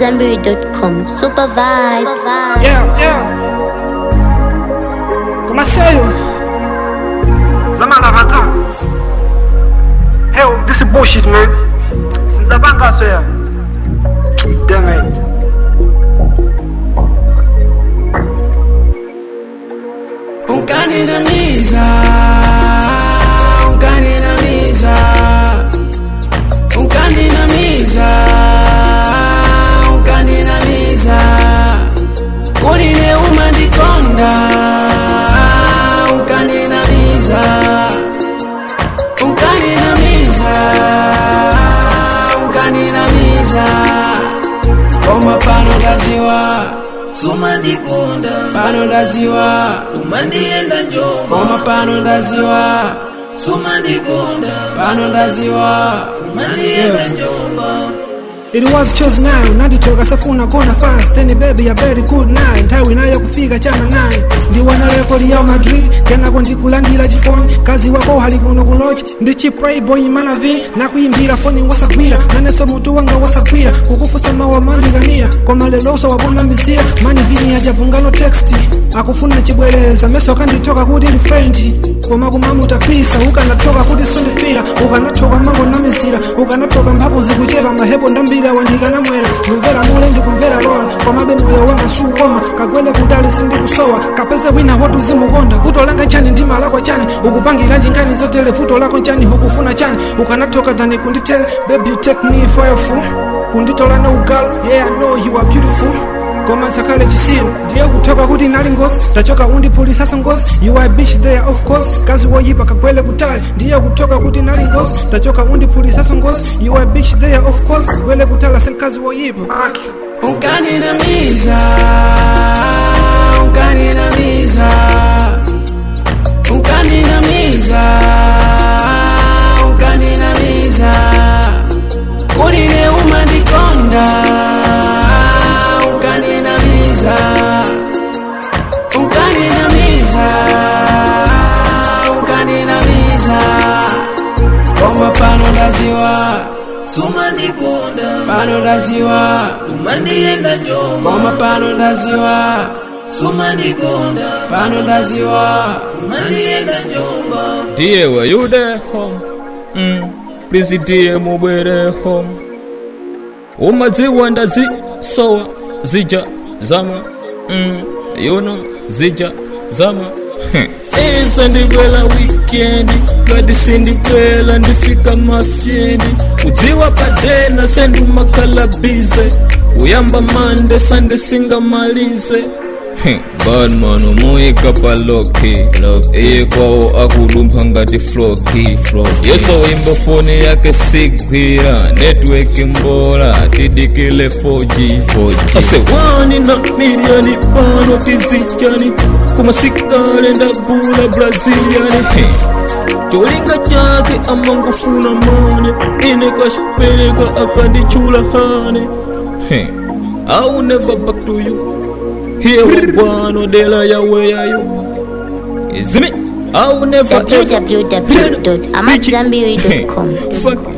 AmadZanbury.com. Super vibes. Yeah, yeah. Comment ça yo? Zamana Vatan. Hell, this is bullshit, man. Since I bang us here. Damn it. Unkanidamiza, unkanidamiza, unkanidamiza, unkanidamiza, kunine umandikonda, unkanidamiza, unkanidamiza, unkanidamiza, koma pano ndaziwa sumandikonda pano ndaziwa umandienda njomba koma pano ndaziwa sumandikonda pano ndaziwa umandienda njomba It was chose now nanditoka safuna kona fast then baby a very good night nthawi nayo kufika chama 9 ndiwana rekodi ya madrid kenako ndikulandira chifoni kazi wako hali kuno kulochi ndichi playboy manavin nakuyimbira foni wasagwira nanenso mutu wanga wasagwira kukufusa mawu amandikanira koma leloso wabona misira mani vini yajavungano text akufuna chibwereza meso akanditoka kuti ndi fendi koma kumamutapisa ukanatoka kuti sundifira ukanatoka mango namizira ukanatoka mphamvu zikuchepa mahepo ndambira wandikanamwera numvera mule ndikumvera lola komabe moyo wanga suukoma kagwende kudali sindikusowa kapeze wina wotu zimukonda kutolanga chani ndi malakwa chani ukupangira njingani zotere futo lako chani ukufuna chani ukanatoka tani kunditele baby you take me for a fool kunditola no girl yeah I know you are beautiful koma nsakhale chisiro ndiye kutoka kuti nali ngozi tachoka undipulisaso ngozi you are bitch there of course kazi woyipa kagwele kutali ndiye kutoka kuti nali ngozi tachoka undipulisaso ngozi you are bitch there of course gwele kutala senkazi woyipa unkanidamiza unkanidamiza unkanidamiza unkanidamiza kunine umandikonda unkanidamiza unkanidamiza unkanidamiza koma pano ndaziwa sumandikonda pano ndaziwa umandienda njomba koma pano ndaziwa sumandikonda pano ndaziwa umandienda njomba Dear, were you there home? Mm. Please, dear, mubwere home. Umadziwa ndazisowa zija zama. Mm. You know, zija zama. Isa ndibwela wikendi ngati sindibwela ndifika mafyendi udziwa padena sendumakalabize uyamba mande sande singamalize badman umuyika paloki iye kwawo akudumpha ngati floki yeso imba foni yake sigwira network mbola tidikile 4G ase wani na milioni pano tizichani kumasikale ndagula braziliani cholinga chake amangufuna mane ine kashipereka akandichula hane I'll never back to you Here one dela ya where you Is me I'll never ever www.amadzanbury.com. Fuck